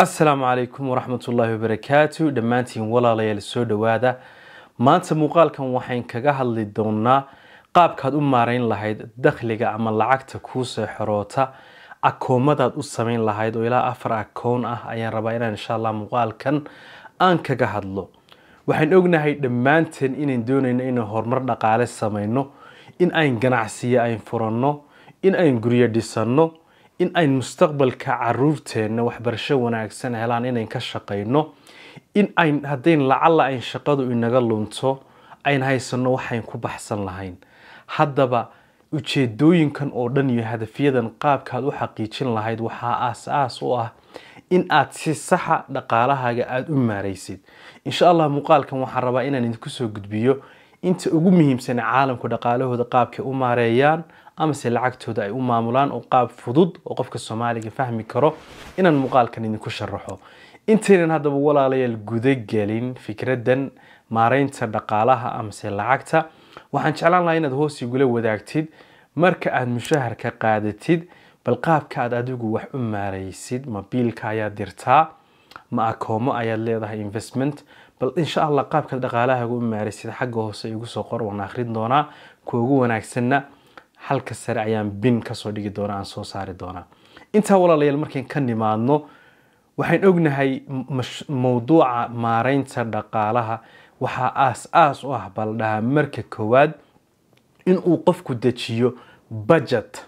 asalaamu calaykum waraxmat ullaahi wabarakaatu dhammaantiin walaalayaal soo dhowaada maanta muuqaalkan waxayn kaga hadli doonaa qaabkaad u maarayn lahayd dakhliga ama lacagta kuusoo xoroota akoomadaad u samayn lahayd oo ilaa afar akoon ah ayaan rabaa inaan insha allah muuqaalkan aan kaga hadlo waxaan ognahay dhammaanteen inaan doonayno inaan horumar dhaqaale samayno in ayn ganacsiyo ayn furanno in ayn guryo dhisanno in ayn mustaqbalka caruurteenna waxbarasho wanaagsan helaan inayn ka shaqayno in ayn haddayn lacalla ayn shaqadu inaga lunto ayn haysanno waxayn ku baxsan lahayn haddaba ujeedooyinkan oo dhan iyo hadafyadan qaabkaad u xaqiijin lahayd waxaa aas-aas u ah in aad si saxa dhaqaalahaaga aada u maaraysid insha allah muuqaalkan waxaan rabaa inaan idinku soo gudbiyo inta ugu muhiimsan caalamku dhaqaalahooda qaabkay u maareeyaan amase lacagtooda ay u maamulaan oo qaab fudud oo qofka soomaaliga fahmi karo inaan muuqaalkan idinku sharaxo intaynan haddaba walaalayaal gudagelin fikraddan maareynta dhaqaalaha amase lacagta waxaan jeclaan lahaa inaad hoos igula wadaagtid marka aada mushaharka qaadatid bal qaabka aad adigu wax u maaraysid ma biilka ayaad dirtaa ma akoomo ayaad leedahay investment bal insha allah qaabkaad dhaqaalahaaga u maaraysid xagga hoose igu soo qor waan akhrin doonaa kuwa ugu wanaagsanna halka sare ayaan bin kasoo dhigi doonaa aan soo saari doonaa intaa walaalayaal markayn ka nimaadno waxaan ognahay mowduuca maareynta dhaqaalaha waxaa aas-aas u ah bal dhahaa marka koowaad inuu qofku dejiyo budget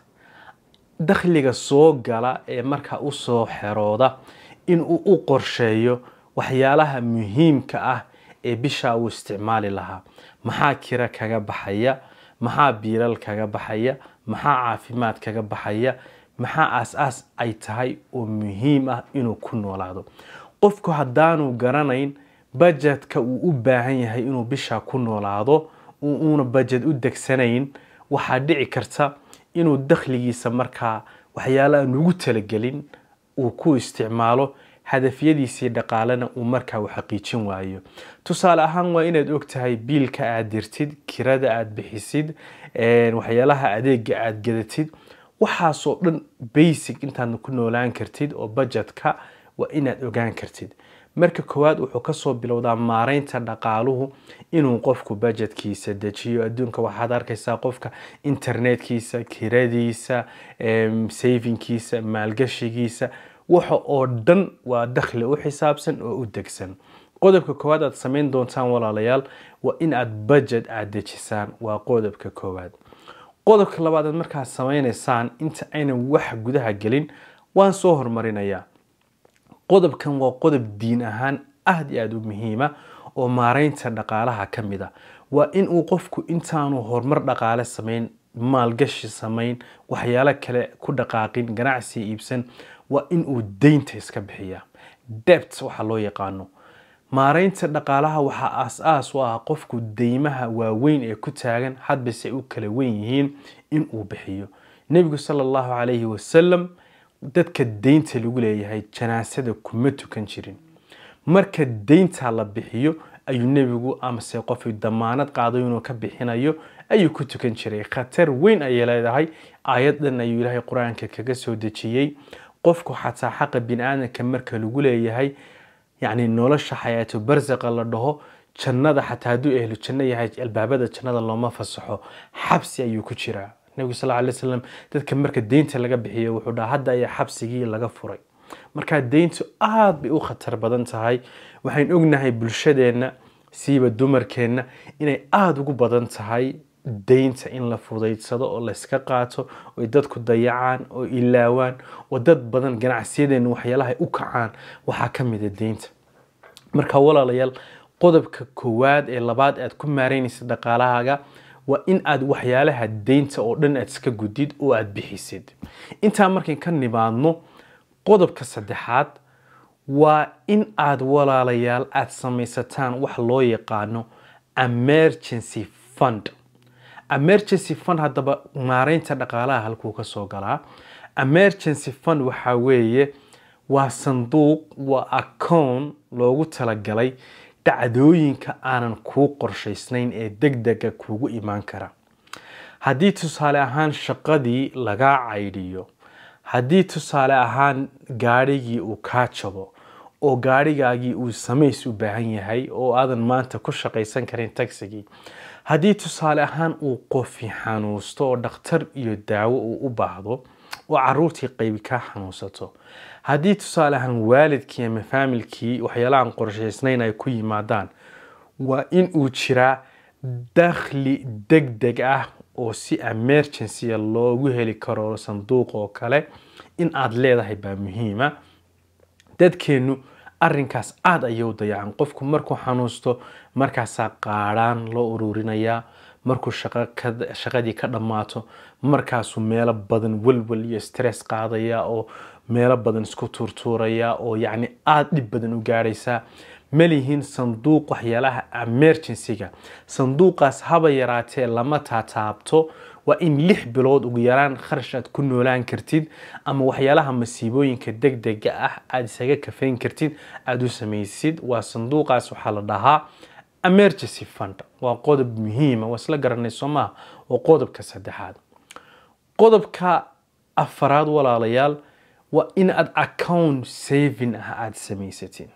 dakhliga soo gala ee markaa usoo xerooda inuu u qorsheeyo waxyaalaha muhiimka ah ee bishaa uu isticmaali lahaa maxaa kira kaga baxaya maxaa biilal kaga baxaya maxaa caafimaad kaga baxaya maxaa aas-aas ay tahay oo muhiim ah inuu ku noolaado qofku haddaanu garanayn bajetka uu u baahan yahay inuu bishaa ku noolaado uuna bajet u degsanayn waxaa dhici karta inuu dakhligiisa markaa waxyaala aan ugu talagelin uu ku isticmaalo hadafyadiisii dhaqaalena uu markaa u xaqiijin waayo tusaale ahaan waa inaad og tahay biilka aad dirtid kirada aad bixisid waxyaalaha adeega aad gadatid waxaasoo dhan basic intaad ku noolaan kartid oo bajetka waa inaad ogaan kartid marka koowaad wuxuu kasoo bilowdaa maareynta dhaqaaluhu inuu qofku bajetkiisa dejiyo adduunka waxaad arkaysaa qofka internetkiisa kiradiisa savingkiisa maalgashigiisa waxa oo dhan waa dakhli u xisaabsan oo u degsan qodobka koowaad aad samayn doontaan walaalayaal waa in aad bajet aad dejisaan waa qodobka koowaad qodobka labaad aad markaad samaynaysaan inta aynan wax gudaha gelin waan soo hormarinayaa qodobkan waa qodob diin ahaan aada iyo aada u muhiima oo maareynta dhaqaalaha ka mid a waa in uu qofku intaanu horumar dhaqaale samayn maalgashi samayn waxyaalo kale ku dhaqaaqin ganacsi iibsan waa in uu deynta iska bixiya debt waxaa loo yaqaano maareynta dhaqaalaha waxaa aas-aas u ah qofku deymaha waaweyn ee ku taagan hadbase u kala weyn yihiin in uu bixiyo nebigu sala allahu calayhi wasalam dadka deynta lagu leeyahay janaasada kuma tukan jirin marka deynta la bixiyo ayuu nebigu amase qof damaanad qaado inuu ka bixinayo ayuu ku tukan jiray khatar weyn ayay leedahay aayaddan ayuu ilaahay qur-aanka kaga soo dejiyey qofku xataa xaqa bini aadamka marka lagu leeyahay yacni nolosha xayaato barsaqa la dhaho jannada xataa hadduu ehlu janno yahay albaabada jannada looma fasaxo xabsi ayuu ku jiraa nebigu sal ly slam dadka marka deynta laga bixiyo wuxuu dhaha hadda ayaa xabsigii laga furay markaa deyntu aada bay u khatar badan tahay waxayn ognahay bulshadeenna siiba dumarkeenna inay aada ugu badan tahay deynta in la fudaydsado oo layska qaato oy dadku dayacaan oo ilaawaan oo dad badan ganacsiyadeenna waxyaalaha u kacaan waxaa ka mida deynta marka walaalayaal qodobka koowaad ee labaad aad ku maareynaysa dhaqaalahaaga waa in aad waxyaalaha deynta oo dhan aad iska gudid oo aad bixisid intaa markayn ka nimaadno qodobka saddexaad waa in aad walaalayaal aad samaysataan wax loo yaqaano emergency fund emergency fund haddaba maareynta dhaqaalaha halkuu ka soo galaa emergency fund waxaa weeye waa sanduuq waa acown loogu talagalay dhacdooyinka aanan kuu qorshaysnayn ee deg dega kuugu imaan kara haddii tusaale ahaan shaqadii lagaa caydhiyo haddii tusaale ahaan gaadhigii uu kaa jabo oo gaadhigaagii uu samays u baahan yahay oo aadan maanta ku shaqaysan karin tagsigii haddii tusaale ahaan uu qofi xanuusto oo dhakhtar iyo daawo uu u baahdo oo caruurtii qaybi kaa xanuunsato haddii tusaale ahaan waalidkii ama faamilkii waxyaalahan qorshaysnayn ay ku yimaadaan waa in uu jiraa dakhli deg deg ah oo si emergencya loogu heli karo sanduuq oo kale in aada leedahay baa muhiima dadkeennu arrinkaas aada ayay u dayacan qofku markuu xanuusto markaasaa qaadhaan loo ururinayaa markuu shaqadii ka dhammaato markaasuu meelo badan welwel iyo stress qaadaya oo meelo badan isku tuurtuuraya oo yacni aada dhib badan u gaadhaysaa malihiin sanduuq waxyaalaha emergencyga sanduuqaas haba yaraatee lama taataabto waa in lix bilood ugu yaraan kharash aad ku noolaan kartid ama waxyaalaha masiibooyinka deg dega ah aada isaga kafayn kartid aada u samaysid waa sanduuqaas waxaa la dhahaa emergency fund waa qodob muhiima waa isla garanay soo maha waa qodobka saddexaad qodobka afaraad walaalayaal waa in aad account saving ah aada samaysatid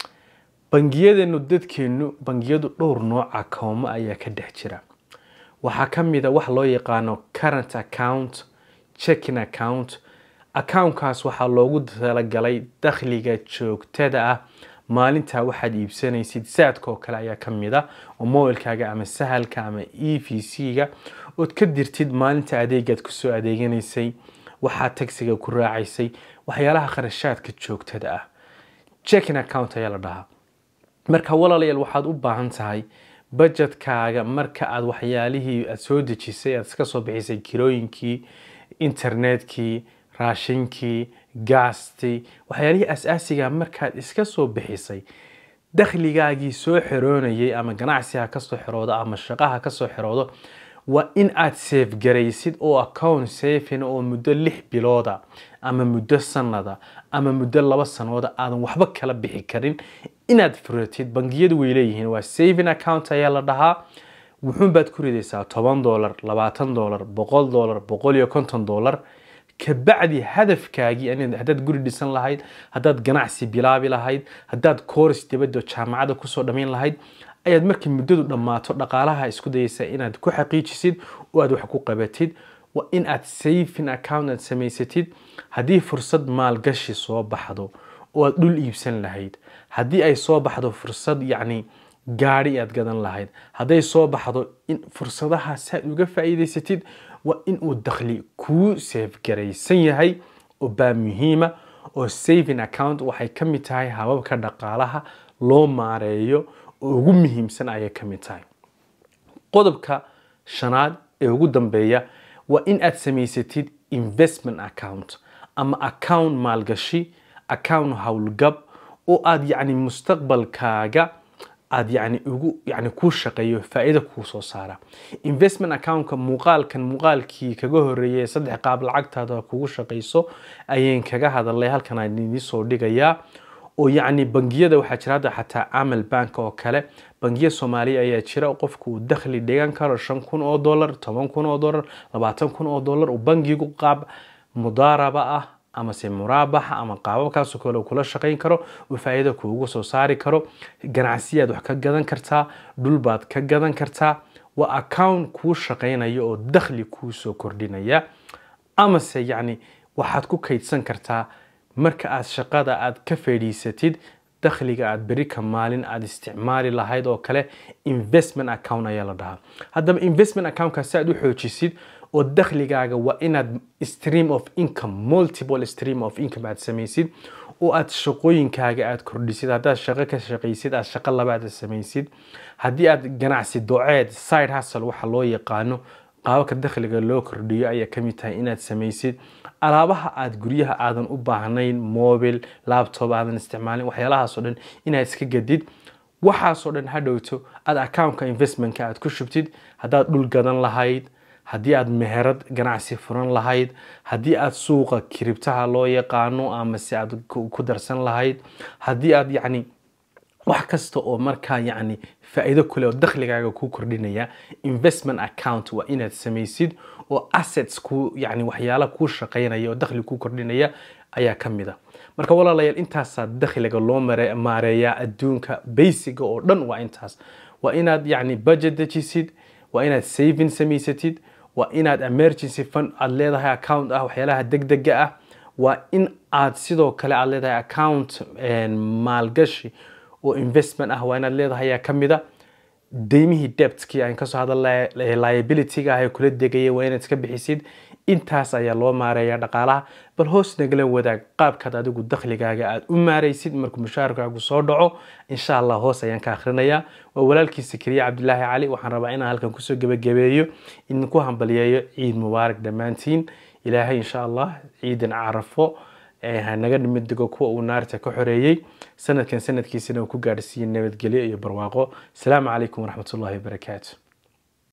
bangiyadeenu dadkeenu bangiyadu dhowr nooc akoomo ayaa ka dhex jira waxaa ka mid a wax loo yaqaano current account checking account accountkaas waxaa loogu talagalay dakhliga joogtada ah maalintaa waxaad iibsanaysid saadka oo kale ayaa ka mid a oo mobilkaaga ama sahalka ama e v c-ga ood ka dirtid maalinta adeegaad kusoo adeeganaysay waxaa tagsiga ku raacaysay waxyaalaha kharashaadka joogtada ah checking account ayaa la dhahaa marka walaalayaal waxaad u baahan tahay budgetkaaga marka aada waxyaalihii aada soo dejisay aada iska soo bixisay kirooyinkii internetkii raashinkii gaastii waxyaalihii as-aasiga markaad iska soo bixisay dakhligaagii soo xiroonayay ama ganacsiha kasoo xiroodo ama shaqaha kasoo xiroodo waa in aad safe garaysid oo account safin oo muddo lix bilooda ama muddo sanada ama muddo laba sanooda aadan waxba kala bixi karin inaad furatid bangiyadu way leeyihiin waa saving account ayaa la dhahaa wuxuunbaad ku ridaysaa toban dolar labaatan dolar boqol dolar boqol iyo konton dolar kabacdi hadafkaagii haddaad guri dhisan lahayd haddaad ganacsi bilaabi lahayd haddaad kooris dibadda jaamacadda kusoo dhammayn lahayd ayaad markii muddadu dhammaato dhaqaalaha isku dayaysaa inaad ku xaqiijisid oo aad wax ku qabatid waa in aad saving account aad samaysatid haddii fursad maalgashi soo baxdo oo aad dhul iibsan lahayd haddii ay soo baxdo fursad yacni gaadhi aad gadan lahayd hadday soo baxdo in fursadahaas aad uga faa'iidaysatid waa in uu dakhli kuu seefgaraysan yahay oo baa muhiima oo saving account waxay ka mid tahay hababka dhaqaalaha loo maareeyo oo ugu muhiimsan ayay ka mid tahay qodobka shanaad ee ugu dambeeya waa in aad samaysatid investment account ama account maalgashi account howlgab oo aad yacni mustaqbalkaaga aad yani ugu yani kuu shaqeeyo faa'iido kuu soo saara investment accountka muuqaalkan muuqaalkii kaga horeeyay saddex qaab lacagtaada kugu shaqayso ayaan kaga hadalay halkan aan idiin soo dhigayaa oo yacni bangiyada waxaa jira hadda xataa camal bank oo kale bangiya soomaaliya ayaa jira qofku uu dakhli dhigan karo shan kun oo dollar toban kun oo dollar labaatan kun oo dollar uu bangigu qaab mudaaraba ah amase muraabaxa ama qaababkaasoo kale kula shaqayn karo uu faa'iido kuugu soo saari karo ganacsiyaad wax ka gadan kartaa dhulbaad ka gadan kartaa waa account kuu shaqaynaya oo dakhli kuu soo kordhinaya amase yacni waxaad ku kaydsan kartaa marka aad shaqada aad ka fadhiisatid dakhliga aad beri ka maalin aad isticmaali lahayd oo kale investment account ayaa la dhahaa haddaba investment accountkaa si aad u xoojisid oo dakhligaaga waa inaad stream of income multiple stream of income aad samaysid oo aad shaqooyinkaaga aad kordhisid haddaad shaqo ka shaqaysid aad shaqo labaad samaysid haddii aad ganacsi doceed side hustle waxa loo yaqaano qaababka dakhliga loo kordhiyo ayaa ka mid tahay inaad samaysid alaabaha aad guryaha aadan u baahnayn mobil laptop aadan isticmaalin waxyaalahaasoo dhan inaad iska gadid waxaasoo dhan hadhowto aad accountka investmentka aad ku shubtid haddaad dhul gadan lahayd haddii aad meherad ganacsi furan lahayd haddii aad suuqa kiribtaha loo yaqaano amase aad ku darsan lahayd haddii aad yacni wax kasta oo markaa yacni faa'iido kule oo dakhligaaga kuu kordhinaya investment account waa inaad samaysid oo assets ku yacni waxyaala kuu shaqaynaya oo dakhli kuu kordhinaya ayaa ka mid a marka walaalayaal intaasaa dakhliga loo mare- maareeyaa adduunka basiga oo dhan waa intaas waa inaad yacni budget dejisid waa inaad saving samaysatid waa inaad emergency fund aad leedahay account ah waxyaalaha degdega ah waa in aad sidoo kale aad leedahay account een, maalgashi oo investment ah waa inaad leedahay ayaa ka mid a deymihii debtkii aan kasoo hadalnay ee liabilityga ah ee kula degaya waa inaad iska bixisid intaas ayaa loo maareeyaa dhaqaalaha bal hoos nagala wadaag qaabkaad adigu dakhligaaga aad u maaraysid markuu mushaharkaagu soo dhaco insha allah hoos ayaan ka akhrinayaa waa walaalkii sakariye cabdilaahi cali waxaan rabaa inaan halkan kusoo gebagabeeyo idinku hambaliyeeyo ciid mubaarak dhammaantiin ilaahay insha allah ciidan carafo ee ha naga nimid digo kuwa uu naarta ka xoreeyey sanadkan sanadkiisana uu ku gaadhsiiyey nabadgelyo iyo barwaaqo asalaamu calaykum waraxmatullahi wabarakaatu